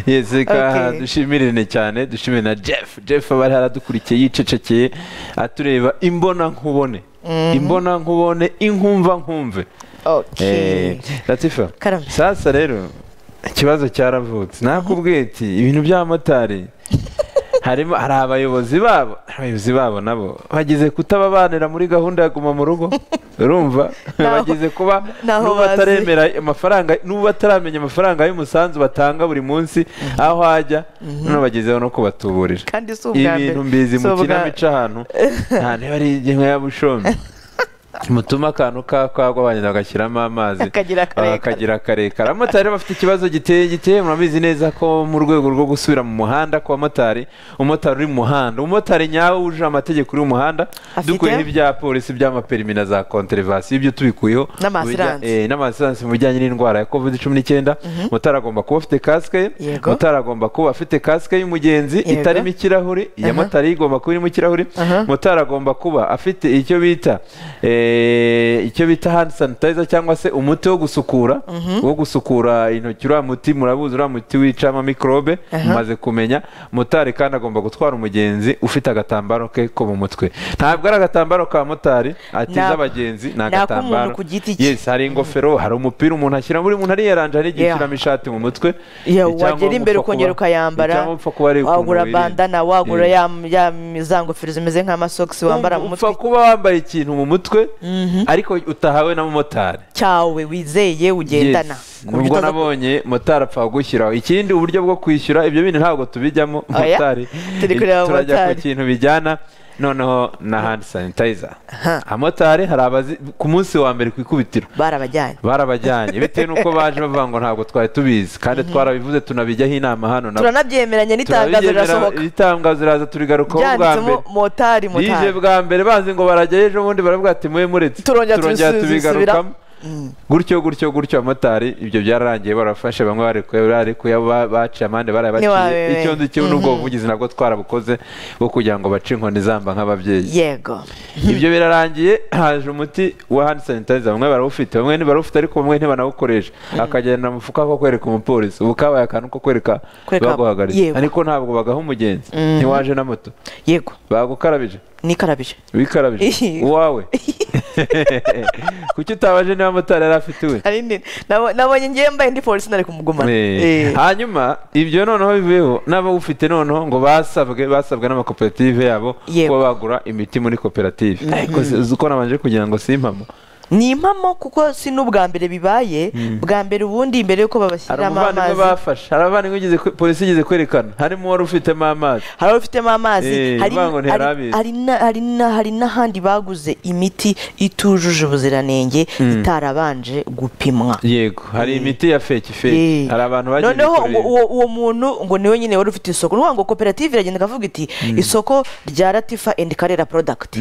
yeseka Okay. dushimirane cyane dushimire na jeff jeff aba ari aradukurikiye yicecekeye atureba imbona nkubone imbona nkubone inkumva nkumve Okay. Eh, latifa Karame. sasa rero ikibazo cyaravutse nakubwiye ati ibintu by'abamotari harimo hari abayobozi babo abayobozi babo nabo bagize kutababanira muri gahunda ya guma mu rugo urumva Naho- bagize kuba naho n'ubu bazi. bataremera amafaranga n'ubu bataramenya amafaranga y'umusanzu batanga buri munsi aho hajya noneho bagezeho no kubatuburira kandi si ubwa mbere ibintu mbizi Si mu ubwa- kinamico ahantu nta niba ari ingengo ya bushombe mutuma akantu kakagwa bagenda bagashyiramo amazi Akagira karekare. akagira karekare abamotari bafite ikibazo giteye giteye murabizi neza ko mu rwego rwo gusubira mu muhanda ku bamotari umumotari uri mu muhanda umumotari nyawe wujuje amategeko uri mu muhanda Afite? dukuyeho ibya polisi by'amaperimi na za konterevasiyo ibyo tubikuyeho N'amasiranse. Eh, n'amasiranse mu bijyanye n'indwara ya covid cumi n'icyenda motari agomba kuba afite kasike Yego. motari agomba kuba afite kasike y'umugenzi Yego. itarimo ikirahuri iya Aha. motari igomba kuba irimo ikirahuri Aha. motari agomba kuba afite icyo bita eh, icyo bita hand sanitizer cyangwa se umuti wo gusukura wo gusukura intoki uriya muti murabuzi uriya muti wica amamikorobe Aha. mumaze kumenya motari kandi agomba gutwara umugenzi ufite agatambaro ke ko mu mutwe ntabwo ari agatambaro ka motari atiza Ni ak- abagenzi ni ni agatambaro ak'umuntu ku giti cye. yes hari ingofero hari umupira umuntu ashyira buri muntu ariyaranje hari igihe Yeah. ushyiramo ishati mu mutwe Yeah, Icyangombwa wagera imbere upfa kuba- ukongera ukayambara, icyangombwa upfa kuba ari ukuntu wagura wirinda. bandana wagura Eh. ya ya za ngofero zimeze nk'amasogisi wambara mu upfa mutwe kuba wambaye ikintu mu mutwe ariko utahawe na motari cyawe wizeye ugendana Yes. ku buryo nubwo utaza- nabonye motari apfa kugushyiraho ikindi uburyo bwo kwishyura ibyo bintu ntabwo tubijyamo Oya, motari turi kureba turajya ku motari. kintu bijyana noneho na hand sanitizer Aha. abamotari hari abazi ku munsi wa mbere ku ikubitiro barabajyanye barabajyanye bitewe n'uko baje bavuga ngo ntabwo twari tubizi kandi twarabivuze tunabijyaho inama hano nabo turanabyemeranya n'itangazo turabigemera rirasohoka itangazo riraza turigarukaho bwa byanditsemo mbere motari bije motari bwa mbere banze ngo barajyayo ejo bundi baravuga ati muhe muretse Turongera tubisubira- gutyo gutyo gutyo abamotari ibyo byararangiye barafashe bamwe barekuye barekuye ba- baciye amande barayabaciye Ntiwabimenya. icyo nzi cyo n'ubwo buvugizi nabwo twarabukoze bwo kugira ngo bace inkoni zamba nk'ababyeyi yego ibyo birarangiye haje umuti wa hand sanitizer bamwe barawufite bamwe ntibarawufite ariko bamwe ntibanawukoresha akagenda mu mufuka ko kwereka umupolisi ubu kabaye akantu ko kwereka Kwereka- baguhagaritse yego. ariko ntabwo bagaha umugenzi ntiwaje na moto yego bagukarabije nikarabije wikarabije Ihi. uwawe kuki utabaje niba motari yari afite iwe Ari nini? Nabo- nabonye ngewe mbaye ndi polisi nari kumugumana Eh, Eh. hanyuma ibyo noneho biveho n'abawufite noneho ngo basabwe basabwe n'amakoperative yabo Yego. kuba bagura imiti muri koperative ariko si- uzi ko nabanje kugira ngo si impamo ni impamo kuko si n'ubwa mbere bibaye bwa mbere ubundi mbere yuko hari babashyiramo umuvandimwe amazi bafashe hari abavandimwe igeze kwe- polisi igeze kwerekana harimo uwari ufitemo amazi hari abafitemo amazi Eh, hari- uvuga ngo hari- ntiyarabizi. hari na- hari na- hari n'ahandi baguze imiti itujuje ubuziranenge itarabanje gupimwa yego hari imiti ya feki feki Yeah. hari abantu bagiye noneho ngo bikorera. uwo uwo muntu ngo niwe nyine wari ufite isoko ni ukuvuga ngo koperative iragenda ikavuga iti isoko rya latifa endi karera porodakiti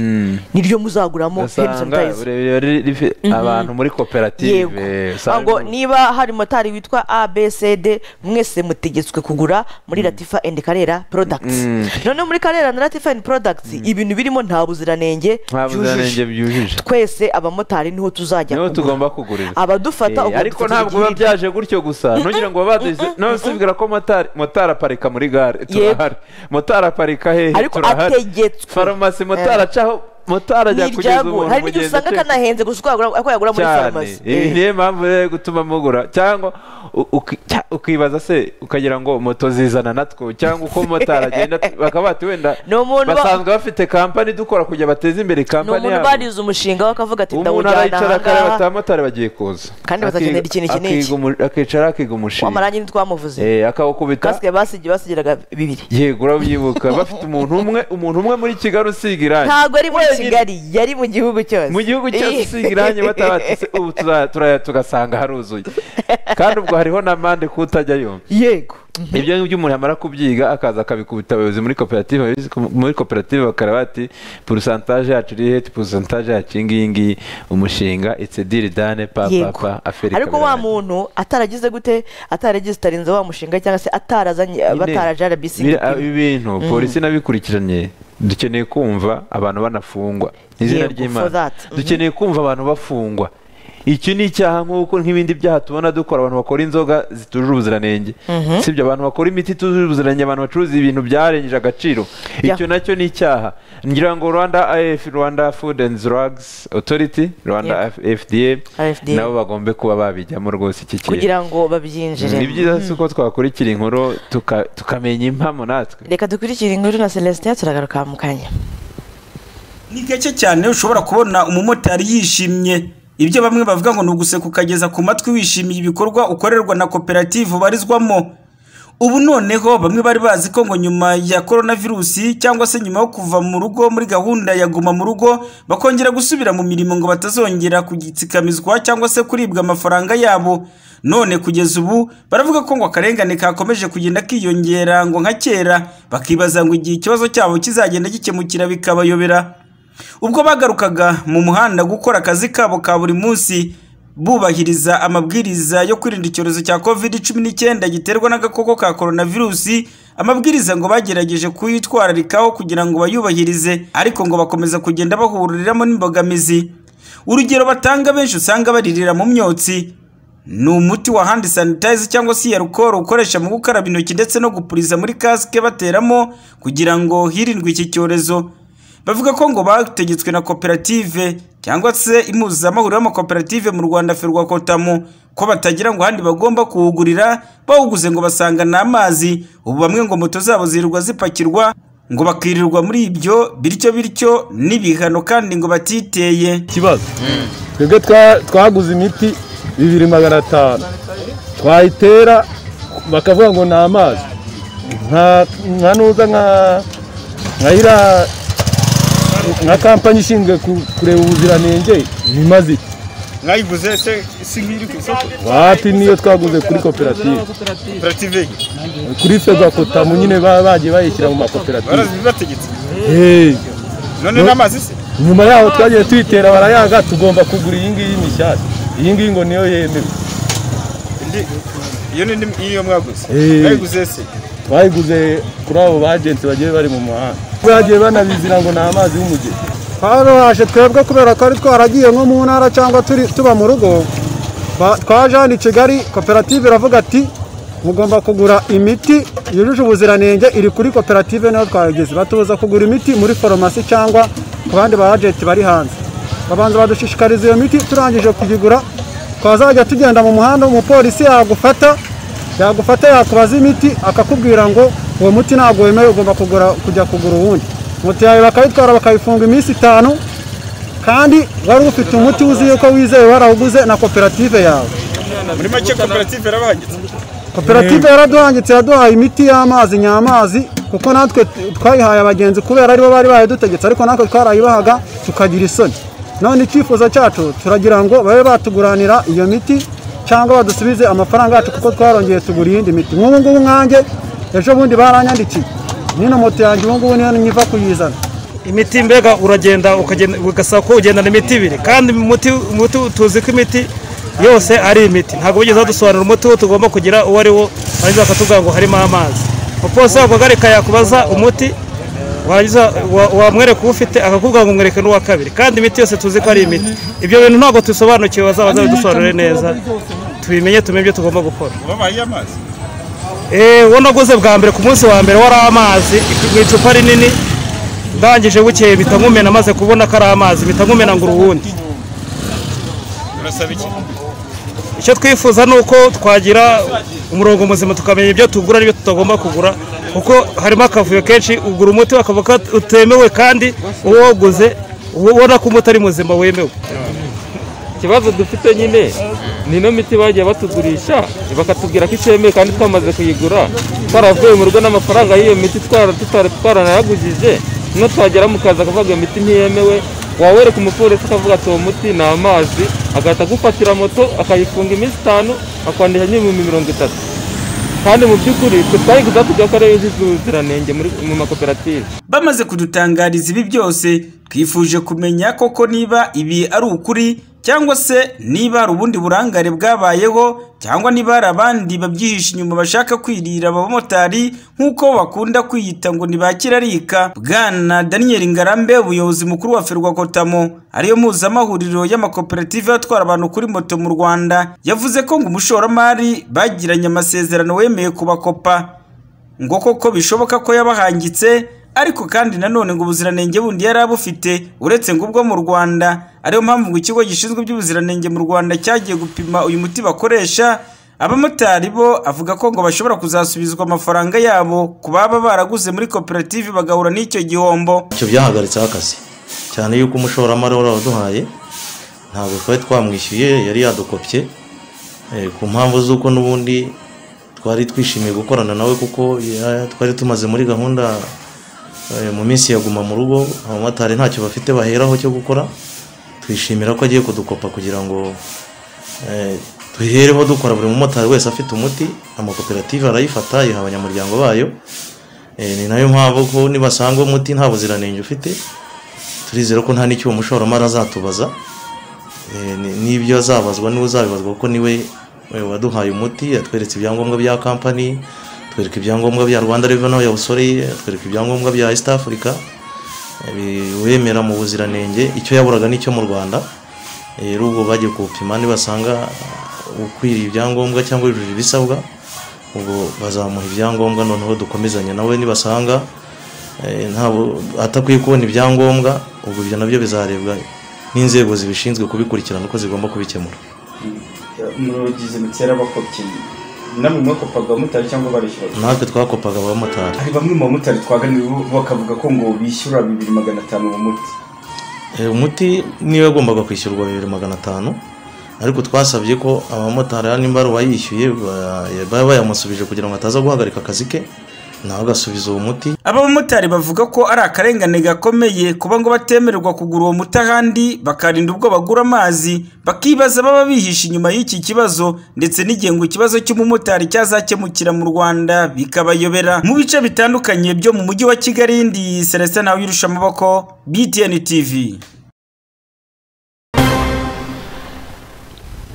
niryo muzaguramo hand ugasanga sanitizer urebye riri- rifi- abantu muri koperative yego usanga ngo ni- niba hari motari witwa abcd mwese mutegetswe kugura muri latifa endi karera porodakiti noneho muri karera na latifa endi porodakiti ibintu birimo nta buziranenge nta buziranenge byujuje byujuje twese abamotari niho tuzajya niho kugura. tugomba kugurira abadufata Eh, ubwo ariko dufatira ntabwo biba igihembo. byaje gutyo gusa ntugira ngo babaduze n'abasubwira ko motari motari aparika muri gare turahari motari aparika hehe Ariko turahari ategetswe. farumasi motari Eh. acaho motari ajya kugeza Niryago. umuntu hari n'igihe umugenzi usanga acika. kanahenze gusa uko yagura- uko yagura muri cyane farumasi ibi Eh. niyo mpamvu rero gutuma mugura cyangwa u- uki- cya- ukibaza se ukagira ngo moto zizana natwo cyangwa uko motari agenda bakaba bati wenda Ni umuntu ba- basanzwe bafite kampani dukora kugira bateze imbere ni kampani umuntu yabo barize umushinga we akavuga ati umuntu ndawujyana arayicara akareba ati ahangaha abamotari bagiye kuza Kandi bazakenera Akiga- ikintu iki n'iki. akiga umu- akicara akiga umushinga w'amarangi nitwamuvuze Eh, akawukubita kasike basigi basigiraga bibiri yego urabyibuka bafite umuntu umwe umuntu umwe muri kigali usiga irangi ntabwo ari muri Wenyine. kigali yari mu gihugu cyose mu gihugu cyose usiga irangi batabatse ubu tuza- turaya tugasanga haruzuye kandi ubwo hariho n'amande kutajyayo yego ibyo ngibyo umuntu yamara kubyiga akaza akabikubita abayobozi muri koperative abayobozi ko- muri koperative bakareba bati porusantaje yacu iri heti porusantaje yacu iyi ngiyi ngiyi umushinga itse diri dane pa pa yego pa aferi ariko wa muntu ataragize gute ataragisitarinze wa mushinga cyangwa se atarazanye bataraje rbc ibi bintu polisi nabikurikiranye dukeneye kumva abantu banafungwa Ni izina Yego, for ry'imana that. Mhm. dukeneye kumva abantu bafungwa iki ni icyaha nk'uko nk'ibindi byaha tubona dukora abantu bakora inzoga zitujuje ubuziranenge sibyo abantu bakora imiti itujuje ubuziranenge abantu bacuruza ibintu byarengeje agaciro Ya. icyo nacyo ni icyaha ngira ngo rwanda af rwanda food and drugs authority rwanda fda RFDA. nabo bagombe kuba babijyamo rwose iki kintu kugira ngo babyinjire ni byiza si uko twakurikira inkuru tuka- tukamenya impamo natwe reka dukurikire inkuru na celestin turagaruka mu kanya ni gake cyane ushobora kubona umumotari yishimye ibyo bamwe bavuga ngo ni uguseka ukageza ku matwi wishimiye ibikorwa ukorerwa na koperative ubarizwamo ubu noneho bamwe bari bazi ko ngo nyuma ya korona virusi cyangwa se nyuma yo kuva mu rugo muri gahunda ya guma mu rugo bakongera gusubira mu mirimo ngo batazongera kugitsikamizwa cyangwa se kuribwa amafaranga yabo none kugeza ubu baravuga ko ngo akarengane kakomeje kugenda kiyongera ngo nka kera bakibaza ngo igihe ikibazo cyabo kizagenda gikemukira bikabayobera ubwo bagarukaga mu muhanda gukora akazi kabo ka buri munsi bubahiriza amabwiriza yo kwirinda icyorezo cya covid cumi n'icyenda giterwa n'agakoko ka coronavirusi amabwiriza ngo bagerageje kuyitwararikaho kugira ngo bayubahirize ariko ngo bakomeza kugenda bahuriramo n'imbogamizi urugero batanga benshi usanga baririra mu myotsi ni umuti wa hand sanitizer cyangwa se iya alcohol ukoresha mu gukaraba intoki ndetse no gupuriza muri kasike bateramo kugira ngo hirindwe iki cyorezo bavuga ko ngo bategetswe na koperative cyangwa se impuzamahuriro y'amakoperative mu rwanda ferwakotamu ko batagira ngo ahandi bagomba kuwugurira bawuguze ngo basanga ni amazi ubu bamwe ngo moto zabo zirirwa zipakirwa ngo bakirirwa muri ibyo bityo bityo n'ibihano kandi ngo batiteye ikibazo twebwe twa- twaguze imiti bibiri magana atanu twayitera bakavuga ngo ni amazi nka nka nuza nka nka iriya nka kampani ishinzwe ku- kureba ubuziranenge imaze iki mwayiguze se si nk'iri ku isoko wati niyo twaguze kuri koperative koperative kuri fegakotamu nyine ba- bagiye bayishyira mu makoperative barazibategetse Hey, none n'amazi se nyuma yaho twagiye tuyitera barayanga tugomba kugura iyi ngiyi mishyashya iyi ngiyi ngo niyo yemewe Indi- iyo ni indi- iyo mwaguze Eh. mwayiguze se twayiguze kuri abo bagenti bagiye bari mu muhanda bagiye banabizira ngo ni amazi y'umugezi twarorohaje twebwe kubera ko ari twaragiye nko mu ntara cyangwa turi- tuba mu rugo ba- twaje hano i kigali koperative iravuga ati mugomba kugura imiti yujuje ubuziranenge iri kuri koperative niho twayigeze batubuza kugura imiti muri farumasi cyangwa ku bandi ba agenti bari hanze babanza badushishikariza iyo miti turangije kuyigura twazajya tugenda mu muhanda umupolisi yagufata yagufata yakubaza imiti akakubwira ngo uwo muti ntabwo wemewe ugomba kugura, kujya kugura uwundi moto yawe bakayitwara bakayifunga iminsi itanu kandi wari ufite umuti uzi yuko wizewe warawuguze na koperative yawe muri make koperative yarabahagitse koperative yaraduhangitse yaduhaye imiti y'amazi nyamazi kuko natwe twayihaye abagenzi kubera aribo bari bayidutegetse ariko natwe twarayibahaga tukagira isoni none icyifuzo cyacu turagira ngo babe batuguranira iyo miti cyangwa badusubize amafaranga yacu kuko twarongeye tugura iyindi miti nk'ubu ngubu nkanjye ejo bundi baranyandikiye nino moto yanjye ubu ngubu niyo nyiva kuyizana imiti mbega uragenda ukagenda ugasaba ko ugendana imiti ibiri kandi umuti umuti tuzi ko imiti yose ari imiti ntabwo wigeze wadusobanurira umuti wo tugomba kugira uwo ari wo warangiza bakatubwira ngo harimo amazi umupolisi waguhagarika yakubaza umuti warangiza wa- wamwereka uwo ufite akakubwira ngo mwereke n'uwa kabiri kandi imiti yose tuzi ko ari imiti ibyo bintu ntabwo tubisobanukiwe bazabaza bidusobanurire neza tubimenye tumenye ibyo tugomba gukora wabahaye amazi Eh, uwo naguze bwa mbere ku munsi wa mbere wari amazi mu icupa rinini ndangije bukeye mpita nkumena maze kubona ko ari amazi mpita nkumena ngo uruwundi urasaba iki icyo twifuza ni uko twagira umurongo muzima tukamenya ibyo tugura n'ibyo tutagomba kugura kuko harimo akavuyo kenshi ugura umuti bakavuga ko utemewe kandi uwo waguze uba ubona ko umuti ari muzima wemewe ikibazo dufite nyine ni ino miti bagiye batugurisha bakatubwira ko itemewe kandi twamaze kuyigura twaravuye mu rugo n'amafaranga y'iyo miti twara- tutari twaranayagujije no twagera mu kazi akavuga iyo miti ntiyemewe wawereka umupolisi akavuga ati uwo muti ni amazi agahita agufatira moto akayifunga iminsi itanu akwandika n'ibihumbi mirongo itatu kandi mu by'ukuri twe twayiguze tujya ko ariyo yujuje ubuziranenge muri- mu makoperative bamaze kudutangariza ibi byose twifuje kumenya koko niba ibi ari ukuri cyangwa se niba hari ubundi burangare bwabayeho cyangwa niba hari abandi babyihisha inyuma bashaka kwirira abamotari nk'uko bakunda kwiyita ngo ntibakirarika bwana daniel ngarambe umuyobozi mukuru wa ferwakotamo ariyo mpuzamahuriro y'amakoperative atwara abantu kuri moto mu rwanda yavuze ko ngo umushoramari bagiranye amasezerano wemeye kubakopa ngo koko bishoboka ko yabahangitse ariko kandi nanone ngo ubuziranenge bundi yari abufite uretse ngo ubwo mu rwanda ariyo mpamvu ngo ikigo gishinzwe iby'ubuziranenge mu rwanda cyagiye gupima uyu muti bakoresha abamotari bo avuga ko ngo bashobora kuzasubizwa amafaranga yabo ku baba baraguze muri koperative bagahura n'icyo gihombo icyo byahagaritseho akazi cyane yuko umushoramari wari waduhaye ntabwo twari twamwishyuye yari yadukopye eh, ku mpamvu z'uko n'ubundi twari twishimiye gukorana nawe kuko ya- twari tumaze muri gahunda eh, mu minsi yaguma mu rugo abamotari ntacyo bafite baheraho cyo gukora twishimira ko agiye kudukopa kugira ngo eh, duhereho dukora buri mumotari wese afite umuti amakoperative arayifata ayiha abanyamuryango bayo Eh, ni nayo mpamvu ko nibasanga umuti nta buziranenge ufite turizera ko nta n'icyo uwo mushoramari azatubaza Eh, ni- n'ibyo azabazwa niwe uzabibazwa kuko niwe eh, waduhaye umuti yatweretse ibyangombwa bya kampani atwereka ibyangombwa bya rwanda revenu ya busore atwereka ibyangombwa bya east africa eh, biwemera mu buziranenge icyo yaburaga n'icyo mu rwanda Eh, rero ubwo bagiye kuwupima nibasanga eh, ukwiriye ibyangombwa cyangwa yujuje ibisabwa ubwo bazamuha ibyangombwa noneho dukomezanya nawe nibasanga eh, ntabwo atakwiye kubona ibyangombwa ubwo ibyo nabyo bizarebwa n'inzego zibishinzwe kubikurikirana uko zigomba kubikemura muragize mutera abakopyi namwe mwakopaga abamotari cyangwa barishyura natwe twakopaga abamotari hari bamwe mu bamotari twaganiye bakavuga ko ngo bishyura bibiri magana atanu mu muti Eh, umuti niwe wagombaga kwishyurwa bibiri magana atanu ariko twasabye ko abamotari hano nimba uwayishyuye baba bayamusubije kugira ngo ataza guhagarika akazi ke nawe agasubiza uwo muti abamotari bavuga ko ari akarengane gakomeye kuba ngo batemererwa kugura uwo muti ahandi bakarinda ubwo bagura amazi bakibaza baba bihishe inyuma y'iki kibazo ndetse n'igihe ngo ikibazo cy'umumotari cyazakemukira mu rwanda bikabayobera mu bice bitandukanye byo mu mujyi wa kigali ndi celestin nawe yirusha amaboko btn tv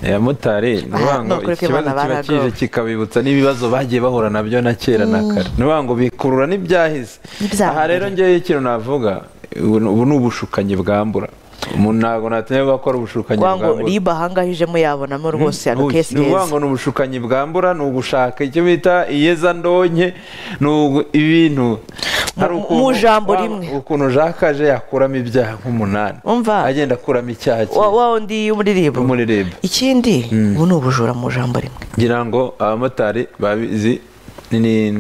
abamotari ni ukuvuga ngo Ah, nukuri ko ikibazo Imana kiba kije baragowe. kikabibutsa n'ibibazo bagiye bahura nabyo na kera na kare ni ukuvuga ngo bikurura n'ibyahise N'ibyahise. aha rero ngewe ikintu navuga ubu ni- ubu ni ubushukanyi bwambura umuntu ntabwo natinya gukora ubushukanyi wango bwambura riba ahangahijemo yabonamo rwose ano Ntuki. kesi Ni ukuvuga heza ngo ni ubushukanyi bwambura ni ugushaka icyo bita iyezandonke ni ugu- ibintu hari mu ukuntu- jambo wa- rimwe. ukuntu jakaje yakuramo ibyaha nk'umunani umva agenda akuramo icyaha wa kimwe wa undi y'umuririmbo umuririmbo ikindi ubu ni ubujura mu jambo rimwe ngira ngo abamotari babizi ni-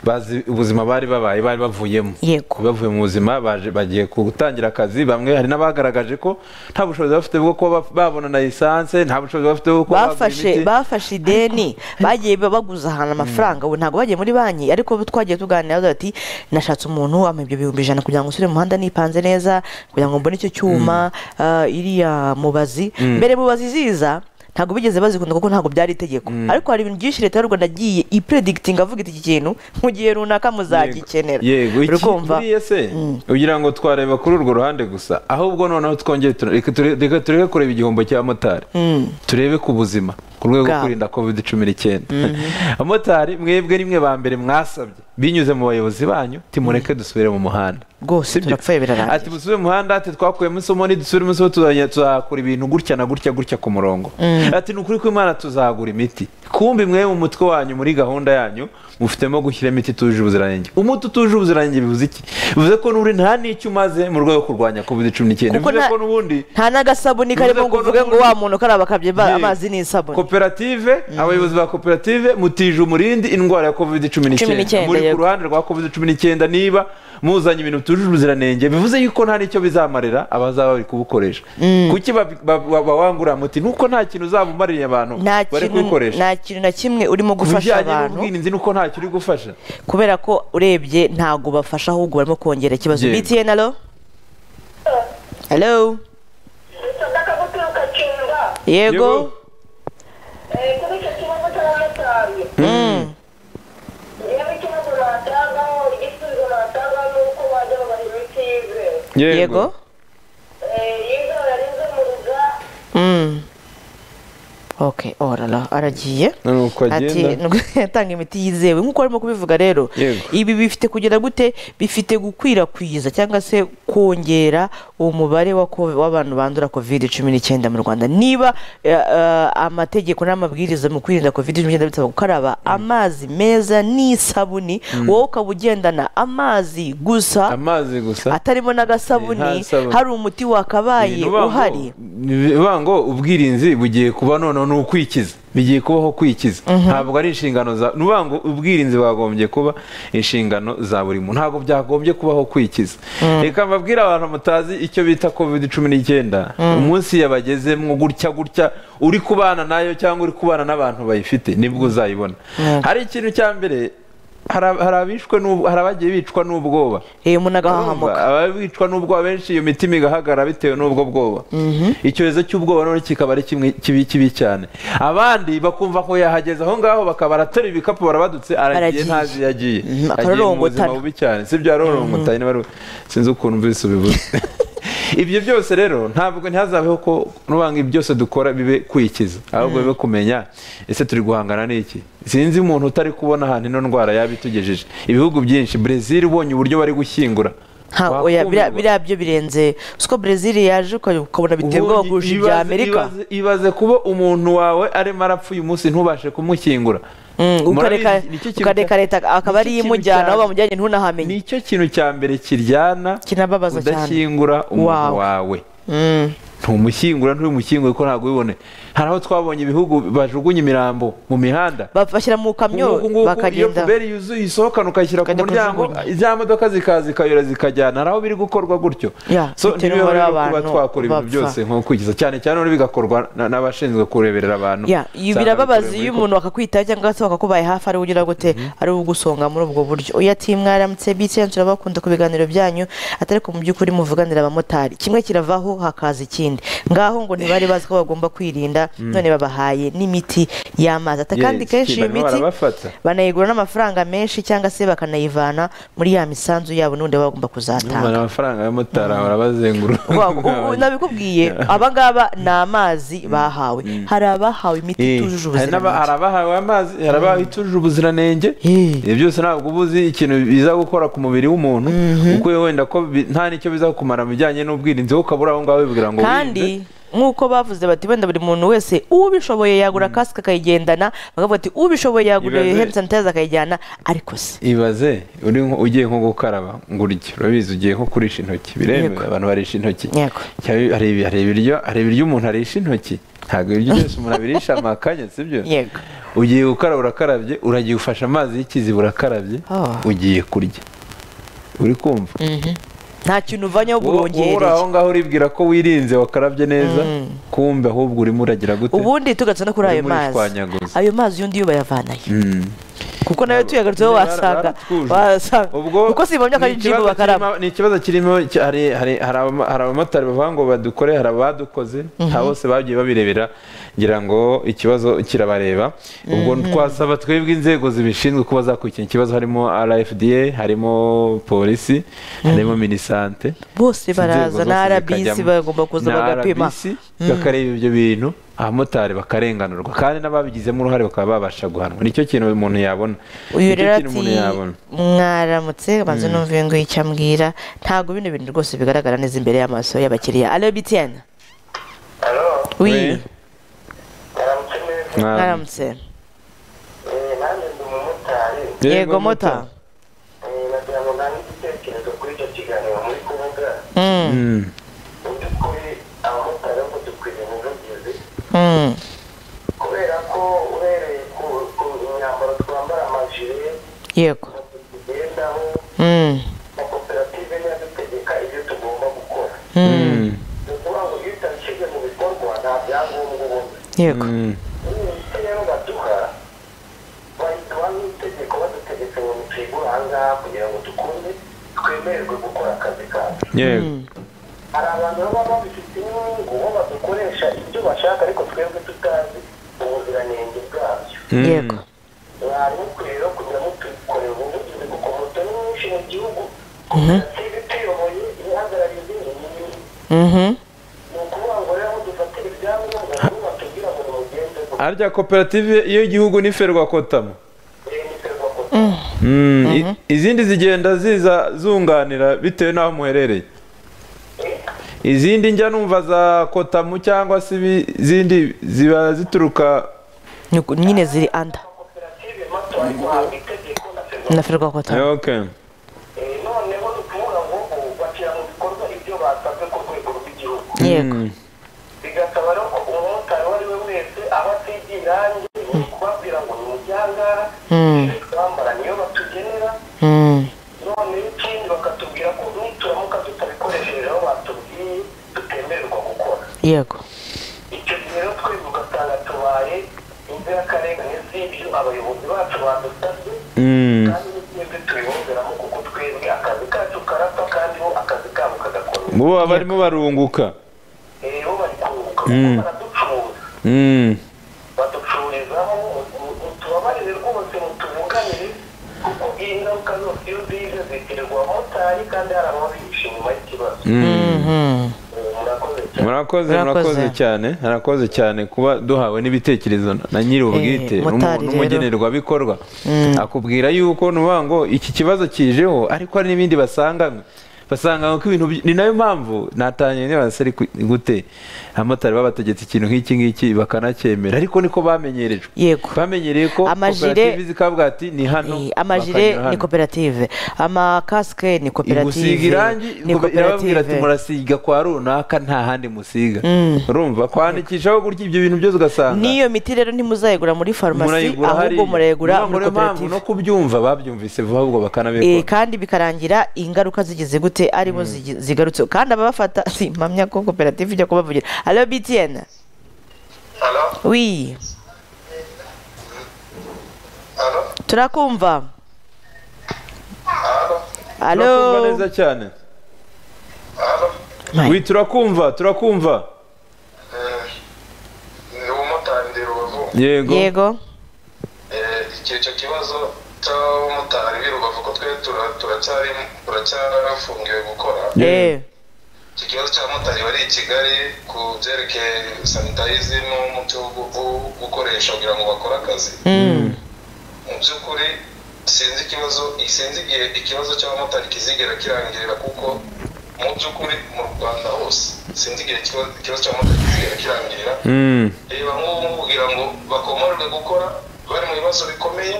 bazi ubuzima bari babaye bari bavuyemo Yego. bavuye mu buzima baje- bagiye gutangira akazi bamwe hari n'abagaragaje ko nta bushobozi bafite bwo kuba babona na lisanse nta bushobozi bafite bwo kuba bagura bafashe imiti. bafashe ideni bagiye baguza ahantu amafaranga ubu ntabwo bagiye muri banki ariko bo twagiye tuganira bavuga ati nashatse umuntu ampa ibyo bihumbi ijana kugira ngo usure mu muhanda nipanze neza kugira ngo mbone icyo cyuma ah, iriya mubazi mbere mubazi ziza ntabwo bigeze bazikunda kuko ntabwo byari itegeko ariko hari ibintu byinshi leta y'u rwanda yagiye ipredikitinga avuga iti iki kintu mu gihe runaka muzagikenera yego iki Urikumva? buriya se ugira ngo twareba kuri urwo ruhande gusa ahubwo noneho twongere tuna- reka ture- reka tureke kureba igihombo cy'abamotari turebe ku buzima ku rwego rwo Bwabo. kurinda covid cumi n'icyenda abamotari mwebwe rimwe ba mbere mwasabye binyuze mu bayobozi banyu timureke dusubire mu muhanda Rwose Sibyo? turapfuye birarangiye. ati musubire mu muhanda ati twakuyemo isomo nidusubiremo isomo tuzajya- tuzakora ibintu gutya na gutya gutya ku murongo ati ni ukuri ko imana tuzagura imiti kumbi mwe mu mutwe wanyu muri gahunda yanyu mufitemo gushyira imiti itujuje ubuziranenge umuti utujuje ubuziranenge bivuze iki bivuze ko n'uri nta n'icyo umaze mu rwego rwo kurwanya covid cumi n'icyenda kuko bivuze nta- ko n'ubundi nta n'agasabuni karimo ngo uvuge ngo wa muntu karaba akabye ba- amazi n'isabune koperative abayobozi ba koperative mutije umurindi indwara ya covid cumi n'icyenda 19, muri ku yego. ruhande rwa covid cumi n'icyenda niba muzanye ibintu bitujuje ubuziranenge bivuze yuko nta n'icyo bizamarira abazaba bari kubukoresha kuki ba- ba- ba- bawangurira muti nuko nta kintu uzabumaririye abantu nta bari kintu kubikoresha nta kintu na kimwe urimo ku gufasha bijyanye abantu n'ubwirinzi nuko ntacyo uri gufasha kubera ko urebye ntabwo ubafasha ahubwo barimo kongera ikibazo Yego. btn alo alo yego Yego. yego yego Mm. ok orara aragiye none uko ati agenda yatanga imiti yizewe nk'uko arimo kubivuga rero Yego. ibi bifite kugira gute bifite gukwirakwiza cyangwa se kongera umubare wa ko- w'abantu bandura covid cumi n'icyenda mu rwanda niba eh, eh, amategeko n'amabwiriza mu kwirinda covid cumi n'icyenda bisaba gukaraba amazi meza n'isabuni wowe ukaba ugendana amazi gusa amazi gusa atarimo n'agasabuni Nta sabuni. hari umuti wakabaye Ibintu uba ngo- uhari uba ngo ubwirinzi bugiye kuba noneho ni ukwikiza bigiye kubaho kwikiza ntabwo ari inshingano za ni uvuga ngo ubwirinzi bwagombye kuba inshingano za buri muntu ntabwo byagombye kubaho kwikiza reka mbabwire abantu mutazi icyo bita covid cumi n'icyenda umunsi yabagezemo gutya gutya uri kubana nayo cyangwa uri kubana n'abantu bayifite nibwo uzayibona hari ikintu cya mbere hari ab- hari abishwe n'ub- hari abagiye bicwa n'ubwoba Eh, umuntu agahahamuka Urumva, ababicwa n'ubwoba benshi iyo mitima igahagarara bitewe n'ubwo bwoba icyorezo cy'ubwoba none kikaba ari kimwe kibi kibi cyane abandi bakumva ko yahageze aho ngaho bakaba aratora ibikapu barabadutse aragiye Aragiye. ntazi iyo agiye Mhm, agiye mu buzima akarorongotana. bubi cyane si byo yarorongota nyine bari- sinzi ukuntu mvise ubivuze ibyo byose rero ntabwo ntihazabeho ko n'ubanga ibi byose dukora bibe kwikiza ahubwo bibe kumenya ese turi guhangana n'iki sinzi umuntu utari kubona ahantu ino ndwara yaba itugejeje ibihugu byinshi brezil ubonye uburyo bari gushyingura Ha, oya, wakumirwa. biriya biriya byo birenze siko brezil yaje uka- ukabona biteye ubwoba Ubundi kurusha ibya ibaze- amerika ibaze- ibaze kuba umuntu wawe arimo arapfa uyu munsi ntubashe kumushyingura Mm, ukareka Murabizi, nicyo kintu ukareka cya- leta akaba nicyo ariyo kintu imujyana aho cyane- bamujyanye ntunahamenye nicyo kintu cya mbere kiryana kinababaza cyane udashyingura umuntu Wawe. wawe Mm, ntumushyingura ntubimushyingure ko ntabwo ubibone hari aho twabonye ibihugu bajugunya imirambo mu mihanda ba- bashyira mu kamyo Nguku- nguku, iyo bakagenda puberi yuzuye isohokana ukayishyira ku Ukajya muryango kujugunya. za modoka zikaza zikayora zikajyana hari aho biri gukorwa gutyo Ya, so bitewe ntibibeho n'umubare rero kuba w'abantu twakora ibintu bapfa. byose nko kwigiza cyane cyane none bigakorwa na- n'abashinzwe kureberera abantu Ya, ibi Usanga birababaza bikorewe iyo muri umuntu akakwitaho cyangwa se bakakubaye hafi ari ugira gute ari ugusonga muri ubwo buryo oya ati mwaramutse btn turabakunda ku biganiro byanyu atari ko mu by'ukuri muvuganira abamotari kimwe kiravaho hakaza ikindi ngaho ngo ntibari bazi ko bagomba kwirinda none babahaye n'imiti y'amazi ata Yes, kandi kenshi iyo barimo miti barabafata. banayigura n'amafaranga menshi cyangwa se bakanayivana muri ya misanzu yabo n'undi baba Umwana bagomba kuzatanga amafaranga y'amotari ahora abazengurura Wa- ubu nabikubwiye abangaba ni amazi bahawe hari abahawe imiti Eh, itujuje hari n'aba- ubuziranenge hari abahawe amazi hari abahawe itujuje ubuziranenge Eh. ibyo byose ntabwo uba uzi ikintu biza gukora ku mubiri w'umuntu kuko wenda ko bi- nta n'icyo biza kukumara mu bijyanye n'ubwirinzi wowe ukabura aho ngaho wibwira ngo wirinde. kandi nk'uko bavuze bati wenda buri muntu wese ubishoboye yagura kasike akayigendana bakavuga bati ubishoboye yagura Ibaze- handi sanitayiza akayijyana ariko se ibaze uri nko- ugiye nko gukaraba ngo urye urabizi ugiye nko kurisha intoki biremewe abantu barisha intoki Yego. Cyari- hari ibi- hari ibiryo hari ibiryo umuntu arisha intoki ntabwo ibiryo byose umuntu abirisha amakanya sibyo yego ugiye gukaraba urakarabye uragiye ufashe amazi y'ikiziba urakarabye Ah. ugiye kurya uri kumva nta kintu uvanyeho Wowe- wowe uri aho bwongereye ngaho uribwira ko wirinze wakarabye neza kumbe ahubwo urimo uragira gute ubundi tugatse no kuri ayo Urimo mazi urishwanyaguza. ayo mazi yundi yo bayavanayo Mm. kuko nayo tuyagarutseho Bara- wasanga baratwuje. wasanga ubwo kuko si mu myaka ni y'ijimu ikibazo bakaraba kirimo- ni ikibazo kirimo ki- hari hari- hari abama- hari abamotari bavuga ngo badukore hari abadukoze nta bose bagiye babirebera ngira ngo ikibazo kirabareba ubwo twasaba twebwe inzego zibishinzwe kuba zakurikirana ikibazo harimo rfda harimo polisi harimo minisante bose baraza inzego na zose rbc zikajyamo. bagomba kuza Na bagapima RBC bakareba ibyo bintu abamotari bakarenganurwa kandi n'ababigizemo uruhare bakaba babasha guhanwa nicyo kintu umuntu yabona uyu Nicyo rero kintu umuntu ati yabona mwaramutse banze numva iyo nguyu icyo ambwira ntabwo bino bintu rwose bigaragara neza imbere y'amaso y'abakiriya alo btn Halo, wi mwaramutse neza. Mwaramutse. mwaramutse Eh, nanjye ndi umumotari. yego mota Eh, nagira ngo ntange igitekerezo kuri icyo kiganiro muri kuvuga. Mm, Mm. Mu by'ukuri abamotari bo dukwiriye ntibageze mm, kubera ko uhereye ku, ku myambaro twambara amajire, yego moto tugendaho, Mm, na koperative niyo dutegeka ibyo tugomba gukora. mm, Ni ukuvuga ngo iyo utabishyize mu bikorwa nta byangombwa ubona. yego Mm. imiti rero baduha bayiduha nk'itegeko badutegetse ngo ntitwigure ahangaha kugira ngo dukunde twemererwe gukora akazi kacu yego hari abantu baba babifite inyungu bo badukoresha ibyo bashaka ariko twebwe tutazi ubuziranenge bwabyo yego mwari mukwiye rero kugira ngo tubikorere ubuvugizi kuko moto ni nyinshi mu gihugu koperative ituyoboye ihagarariye izindi nyinshi Mhm, ni ukuvuga ngo rero aho dufatira ibyangombwa nibo batubwira ngo nimugendeho arya koperative y'igihugu ni ferwakotamo Mm, i- izindi zigenda ziza zunganira bitewe n'aho muherereye izindi njya numva za kotamu cyangwa se ibi- izindi ziba zituruka nyine ziri anda na ferwa kota okay. yego bigasaba rero ko umumotari uwo ari we wese aho atigira irangi ni ukubabwira ngo ni umujyangara Mm. twambara niyo batugenera Mm. none ikindi bakatubwira ko nituramuka tutabikoresheje aho batubwiye tutemererwa gukora yego icyo gihe rero twebwe ugasanga tubaye inzirakarengane z'ibyo abayobozi bacu badusabye Mm. kandi n'ibyo tubibumbiramo kuko twebwe akazi kacu karapfa kandi bo akazi kabo kagakomeza bo baba barimo barunguka rero bari kunguka kuko Mm. baraducuruza Mm. baducururizaho mutubabarire rwose mutuvuganire kuko iyi ngaruka zose iyo zize zitirirwa abamotari kandi hari ababihishe nyuma y'ikibazo Mhm. murakoze murakoze cyane murakoze cyane kuba duhawe n'ibitekerezo na nyiri ubwite Eh, n'umu- motari rero. n'umugenerwabikorwa akubwira yuko nuvuga ngo iki kibazo kijeho ariko hari n'ibindi basanganywe basanganywe ko ibintu by- ni nayo mpamvu natanye nibase ari ku- gute abamotari baba bategetse ikintu nk'iki ngiki bakanacyemera ariko niko bamenyerejwe yego bamenyereye ko Amajire- koperative zikavuga ati ni hano Eh, amajire bakanyura ni hano." koperative amakasike ni gusiga koperative irangi ni irababwira ati koperative murasiga kwa runaka nta handi musiga Mm. urumva kwandikishaho gutya ibyo bintu byose ugasanga n'iyo miti rero ntimuzayigura muri farumasi murayigura ahubwo hariya. murayigura Niyo muri mpamvu koperative no kubyumva babyumvise vuba ahubwo Eh, bakanabikora kandi bikarangira ingaruka zigeze gute aribo zigi- zigarutse kandi ababafata si mpamya ko koperative ijya kubavugira alo btn wi turakumva turakumva alo neza cyane wi turakumva turakumva ni umumotari ndi rubavu yego yego icyo kibazo cy'abamotari b'i rubavu ko twe turacyafungiwe gukora eh iki kibazo cy'abamotari bari i kigali ku byerekeye sanitayizimu n'umuti wo gu- wo gukoresha kugira ngo bakore akazi Mm. mu by'ukuri sinzi ikibazo sinzi igihe ikibazo cy'abamotari kizigera kirangirira kuko mu by'ukuri mu rwanda hose sinzi igihe ikibazo ikibazo cy'abamotari kizigera kirangirira Mm. reba nk'ubu kugira ngo bakomorerwe gukora bari mu bibazo bikomeye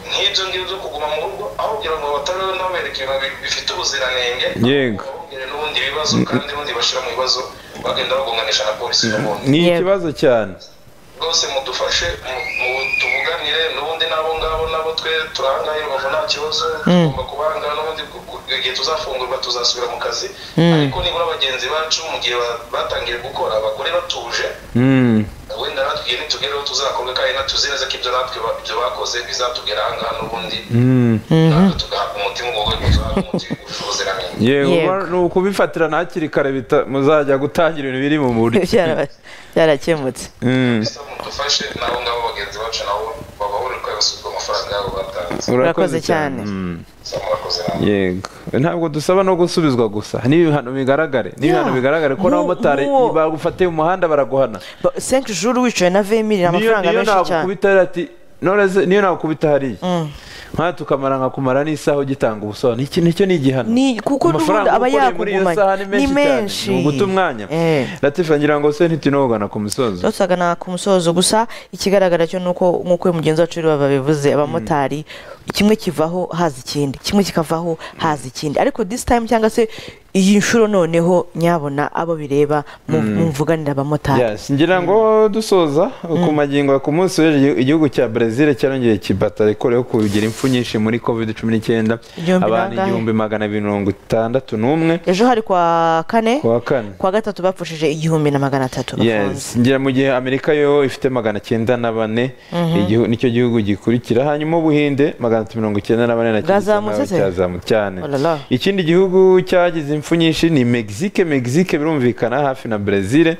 nk'ibyo ngibyo byo kuguma mu rugo aho kugira ngo batariho n'abereke ibintu bi- bifite ubuziranenge yego babongere n'ubundi bibazo kandi n'ubundi bashyira mu bibazo bagenda bagonganisha na polisi n'ubundi ni ikibazo cyane rwose mudufashe mu- mu tuvuganire n'ubundi n'abo ngabo nabo twe turahangaye rubavu nta kibazo tugomba kubahangaha n'ubundi ku- ku- igihe tuzafungurwa tuzasubira mu kazi ariko nibura bagenzi bacu mu gihe ba- batangiye gukora bakore batuje Mm. wenda natwe igihe nitugereho tuzakorwe kandi natuzi neza ko ibyo natwe ba- ibyo bakoze bizatugera ahangaha n'ubundi Mm. natwe tugahabwa umutima ubwo bwo tuzahabwa umutima wujuje ubuziranenge yego Yego. ba- ni ukubifatira na hakiri kare bita- muzajya gutangira ibintu biri mu buryo Byara- byarakemutse Mm. bisa mudufashe n'abo ngabo bagenzi bacu nabo babahurirwa basubizwa amafaranga yabo batanze urakoze cyane Mm. bisa murakoze namwe yego ntabwo dusaba no gusubizwa gusa n'ibihano bigaragare n'ibihano Yeah. bigaragare ko Nk'u- n'abamotari nk'uwo- bagufatiye mu muhanda baraguhana Ba- cinq jours wicaye na vemiri niyo amafaranga niyo menshi cyane nakukubita ati noreze niyo nakukubita hariya Mm. nka tukamara nka kumara n'isaha ugitanga ubusobanuro iki nicyo ni igihano Ni- kuko amafaranga n'ubundi aba ukoreye muri iyo yakugumanye. saha ni Ni menshi cyane menshi. ni uguta umwanya Eh. latifa ngira ngo se ntitunogana ku misozo tutagana ku musozo gusa ikigaragara cyo nuko nk'uko uyu mugenzi wacu rero babivuze abamotari kimwe kivaho haza ikindi kimwe kikavaho haza ikindi ariko this time cyangwa se iyi nshuro noneho nyabona abo bireba mu- mumvuganira abamotari Yes, ngira ngo dusoza ku magingo ya ku munsi w'ejo igihu- igihugu cya Brazil cyarongeye kibata rekore yo kugira impfu nyinshi muri covid 19 Igihumbi abantu bangahe? igihumbi magana abiri mirongo itandatu n'umwe ejo hari kwa kane kuwa kane kwa gatatu bapfushije igihumbi na magana atatu bafunze yes ngira mu gihe amerika yo ifite magana cyenda na bane igihu- nicyo gihugu gikurikira hanyuma ubuhinde magana atatu mirongo icyenda na bane na Bwazamutse se? cyazamutse cyane Oh la la. ikindi gihugu cyagize impfu nyinshi ni mexique mexique birumvikana hafi na brezil ni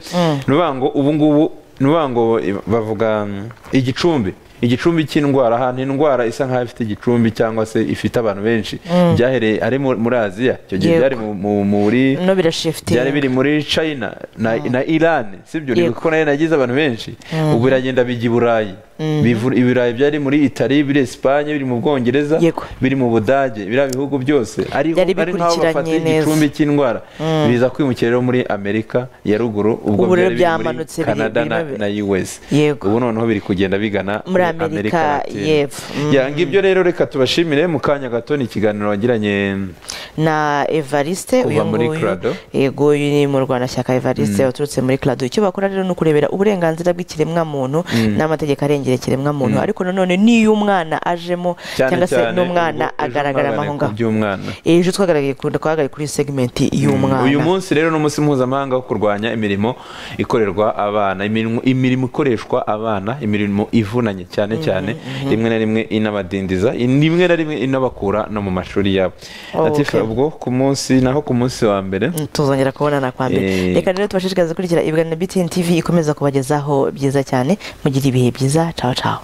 ukuvuga ngo ubu ngubu ni ukuvuga ngo bavuga mm, igicumbi igicumbi cy'indwara ahantu indwara isa nk'aho ifite igicumbi cyangwa se ifite abantu benshi Mm. byahereye ari mu- muri aziya icyo gihe Yego. byari mu- mu- muri no birashifitinga byari biri muri china na, na iran sibyo ni Yego. kuko nayo nagize abantu benshi Mm. ubu biragenda bijya i burayi Mhm. Bivu- ibirayi byari muri itali biri esipanye biri mu bwongereza Yego. biri mu budage biriya bihugu byose ari Byari ari nk'aho bafata bikurikiranye neza. igicumbi cy'indwara Mm. biza kwimukira rero muri amerika ya ruguru ubwo Ubu byari biri rero muri byamanutse biri- canada na, birimo- na us Yego. ubu noneho biri kugenda bigana Muri Amerika Latine. y'Epfo. Mm. Ya, ngibyo rero reka tubashimire mu kanya gato ni ikiganiro wagiranye na evariste Kuva uyu muri nguyu Crado. yego uyu ni mu rwandashyaka evariste Mm. waturutse muri clado icyo bakora rero ni ukurebera uburenganzira bw'ikiremwamuntu Mm. n'amategeko arengera ikiremwamuntu Mm. ariko nanone n'iyo umwana ajemo cyane cyangwa se cyane n'umwana ubu- ejo agaragara umwana amaho ku ngaho by'umwana ejo twagaragaye ku- twagaragaye kuri segmenti y'umwana uyu munsi rero ni umunsi mpuzamahanga wo kurwanya imirimo ikorerwa abana imirimo, imirimo ikoreshwa abana imirimo ivunanye cyane cyane rimwe na rimwe inabadindiza in- rimwe na rimwe inabakura no mu mashuri yabo Oh, Latifa, okay. ubwo ku munsi naho ku munsi wa mbere tuzongera kubonana kwa mbere Eh. reka rero tubashishikarize kurikira ibiganiro btn tv ikomeza kubagezaho byiza cyane mugira ibihe byiza cawa cawa